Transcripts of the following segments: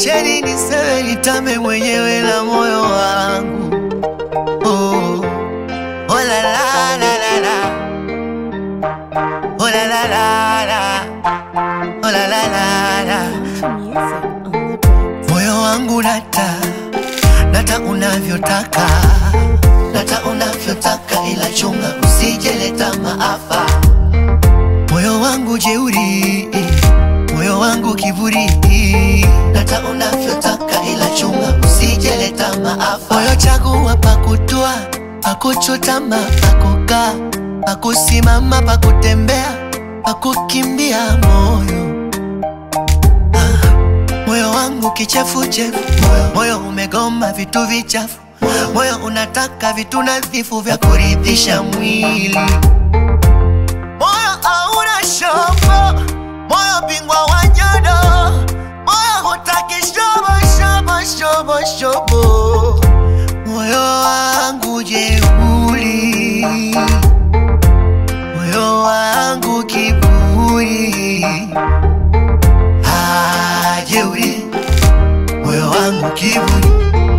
Niacheni niseme nitame mwenyewe na moyo wangu oh. Oh la la la la la Oh la la la la Oh la la la la Music on the beat. Moyo wangu nata nata unavyotaka nata unavyotaka, ila chunga usijeleta maafa. Moyo wangu jeuri, moyo wangu kiburi, nata unavyotaka, ila chunga usijeleta maafa. Moyo chagua pakutua, pakuchutama, pakukaa, pakusimama, pakutembea, pakukimbia moyo Moyo wangu kichefuchefu, moyo, moyo umegoma vitu vichafu, moyo unataka vitu nadhifu vya kuridhisha mwili. Moyo hauna shobo, moyo bingwa wa nyodo, moyo hutaki shobo shobo shobo shobo. Moyo wangu jeuri, moyo wangu kiburi hajeuri moyo wangu kiburi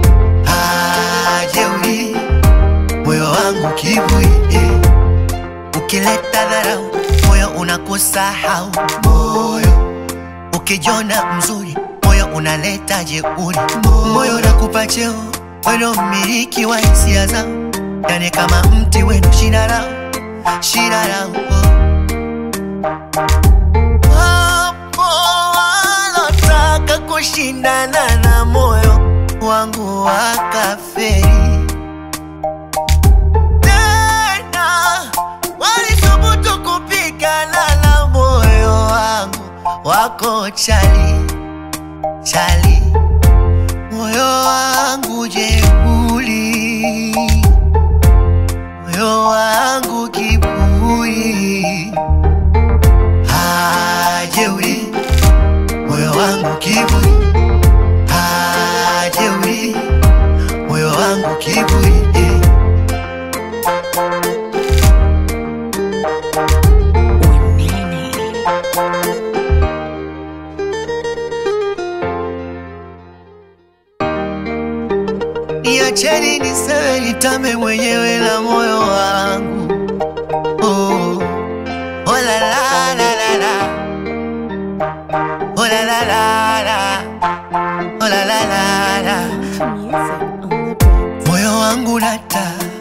hajeuri moyo wangu kiburi eh. ukileta dharau moyo unakusahau moyo ukijona mzuri moyo unaleta jeuri moyo unakupa cheo weno mmiliki wa hisia zao yani kama mti wenu shina lao shina lao oh. Wapo walotaka kushindana na moyo wangu wakaferi, tena walithubutu kupigana na moyo wangu, wako chali chali, moyo wangu jeuri, moyo wangu kiburi hajeuri moyo wangu kiburi hajeuri moyo wangu kiburi eh. Niacheni niseme nitame mwenyewe na moyo wangu oh. Oh la la la la la Oh la la la la Oh la la la la Music on the beat. Moyo wangu nata